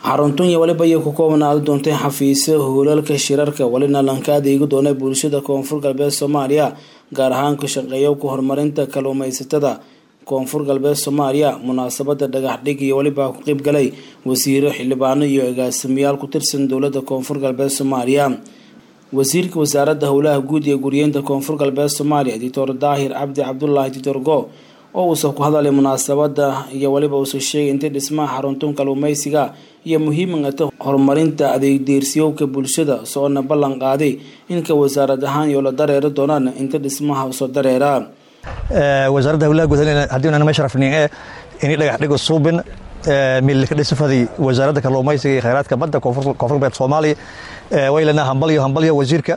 xaruntan iyo waliba ayay ku koobnaadi doontay xafiisyo hoolalka shirarka walina lanka adeegi doona bulshada koonfur galbeed soomaaliya gaar ahaan ka shaqeeya ku horumarinta kalluumeysatada koonfur galbeed soomaaliya munaasabada dhagaxdhig iyo weliba ku qeyb galay wasiiro xildhibaano iyo agaasimayaal ku tirsan dowlada koonfur galbeed soomaaliya wasiirka wasaaradda howlaha guud iyo guryeynta koonfur galbeed soomaaliya doctor daahir cabdi cabdulaahi doctor go oo uusa ku hadalay munaasabada iyo weliba uusa sheegay intay dhismaha xaruntun kalluumeysiga iyo muhiimata horumarinta adeegdeersiyowka bulshada soona ballan qaaday inka wasaarad ahaan iyo la dareeri doonaan inta dhismaha soo dareera wasaaradda howlaha guud haddii unana meesha rafnin ee ini dhagax dhigo suubin milka dhisafadii wasaaradda kalluumaysiga iyo khayraadka badda koonfur galbeed soomaaliya waylana hambalyo hambalyo wasiirka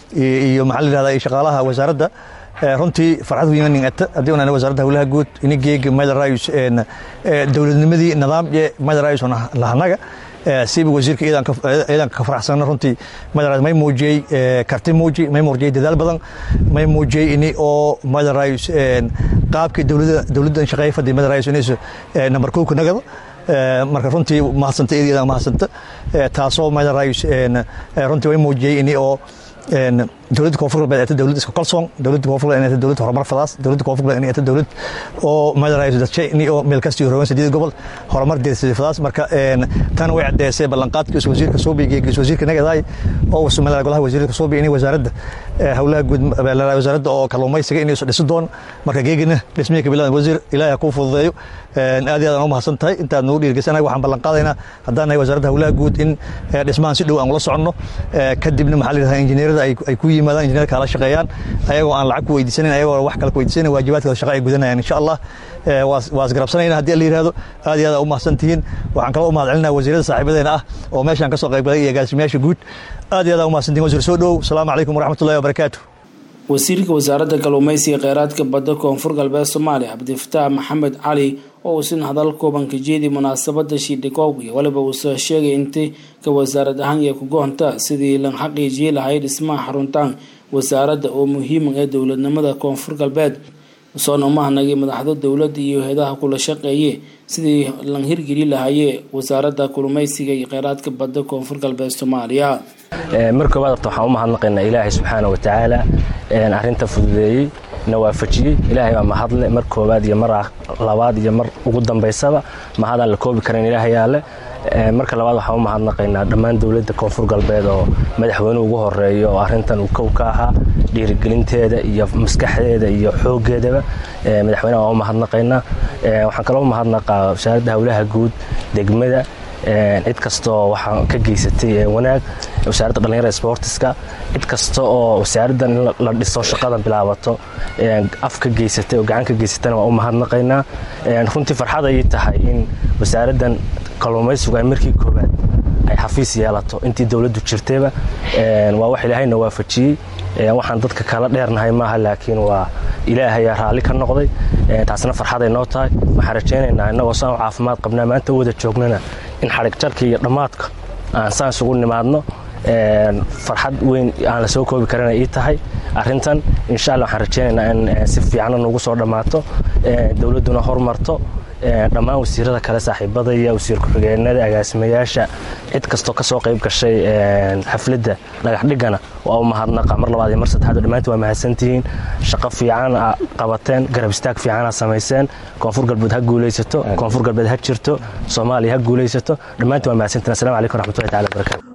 iyo maxaa la yihahda shaqaalaha wasaaradda runtii farxad weynanin ata haddii unana wasaaradda howlaha guud ini geega madarayus dowladnimadii nidaamye madarayus lahanaga siba wasiirka ciidanka ka faraxsana runtii madara may muujiyey karti muuji may muujiyey dadaal badan may muujiyey ini oo madarayus qaabkii dowladda shaqeeya fadhi madarayus inaysu nambar kowka nagada marka runtii mahadsanta iyada mahadsanta taasoo madarayus runtii way muujiyey ini oo dowladda koonfur galbeed eeta dowlad isku kalsoon dowladda koonfur galbeed eeta dowlad horumar fadaas dowladda koonfur galbeed eeta dowlad oo madarayso dadshay ni oo meel kasta iyo rogan sideed gobol horumar deersay fadaas marka tan way cadeysay ballanqaadkii is wasiirka soobi geegis wasiirka nagadaay oo uu sameeyay golaha wasiirka soobi inay wasaaradda howlaha guud wasaaradda oo kalluumaysiga inay dhisi doon marka geegina dhismihii ka bilaabay wasiir ilaahay ku fududeeyo aad iyo aad aan u mahadsan tahay intaad nagu dhiirgeysanahay waxaan ballan qaadaynaa haddaan nahay wasaaradda howlaha guud in dhismahan si dhow aan ula soconno kadibna maxaa la yidhahdaa injineerada ay ku yimaadaan injineerka ala shaqeeyaan ayagoo aan lacag ku weydiisanan ayagoo wax kale ku weydiisanan waajibaadkooda shaqa ay gudanayaan insha allah waa isgarabsanayna haddii la yihahdo aad iyo aad u mahadsan tihiin waxaan kaloo u mahad celinaa wasiirada saaxiibadeena ah oo meeshaan ka soo qayb galay iyo agaasimayaasha guud aad iyo aad u mahadsan tihin wasiir soo dhow asalaamu calaykum waraxmatullahi wabarakaatu wasiirka wasaaradda kalluumeysiga kheyraadka badda koonfur galbeed soomaaliya cabdifataax maxamed cali oo uu sin hadal kooban ka jeediy munaasabada shiidhikoog iyo waliba uusa sheegay intay ka wasaarad ahaan iyo kugoonta sidii lan xaqiijiyey lahay dhismaha xaruntaan wasaaradda oo muhiima ee dowladnimada koonfur galbeed usoona umahanagay madaxda dowladda iyo hay-adaha kula shaqeeye sidii lan hirgeli lahayee wasaaradda kalluumeysiga iyo kheyraadka badda koonfur galbeed soomaaliya mar koobaad horta waxaan u mahadnaqaynaa ilaahay subxaana watacaala arrinta fududeeyey na waafajiyey ilaahay baa mahadle mar koobaad iyo mar labaad iyo mar ugu dambaysaba mahadaan la koobi karan ilaahay yaale marka labaad waxaan u mahadnaqaynaa dhammaan dowladda koonfur galbeed oo madaxweynuhu ugu horeeyo oo arrintan uu kow ka ahaa dhiirigelinteeda iyo maskaxdeeda iyo xooggeedaba madaxweynaha waan u mahadnaqaynaa waxaan kaloo u mahadnaqaa wasaaradda howlaha guud degmada cid kastoo waxaa ka geysatay wanaag wasaaradda dhallinyarada sportiska cid kasta oo wasaaraddan in la dhiso shaqadan bilaabato af ka geysatay oo gacan ka geysatana waan u mahadnaqaynaa runtii farxad ayay tahay in wasaaraddan kalluumaysigu ay markii koobaad ay xafiis yeelato intii dowladdu jirtayba waa wax ilaahayna waafajiyey waxaan dadka kala dheernahay maaha laakiin waa ilaahayaa raalli ka noqday taasna farxaday noo tahay waxaan rajaynaynaa innagoo saan u caafimaad qabnaa maanta u wada joognana in xadhig jarka iyo dhammaadka aan saan isugu nimaadno farxad weyn aan la soo koobi karana ii tahay arrintan insha alla waxaan rajaynaynaa in si fiicana nugu soo dhammaato dowladduna hormarto dhammaan wasiirada kale saaxiibada iyo wasiir ku-xigeenada agaasimayaasha cid kastoo ka soo qayb gashay xafladda dhagaxdhigana waa u mahadnaqa mar labaad iyo mar saddexaad dhammaantii waa mahadsantihiin shaqo fiican qabateen garab istaag fiicana samayseen koonfur galbeed ha guulaysato koonfur galbeed ha jirto soomaaliya ha guulaysato dhammaantii waa mahadsantihin assalamu calaykum raxmatullahi tacala barakatu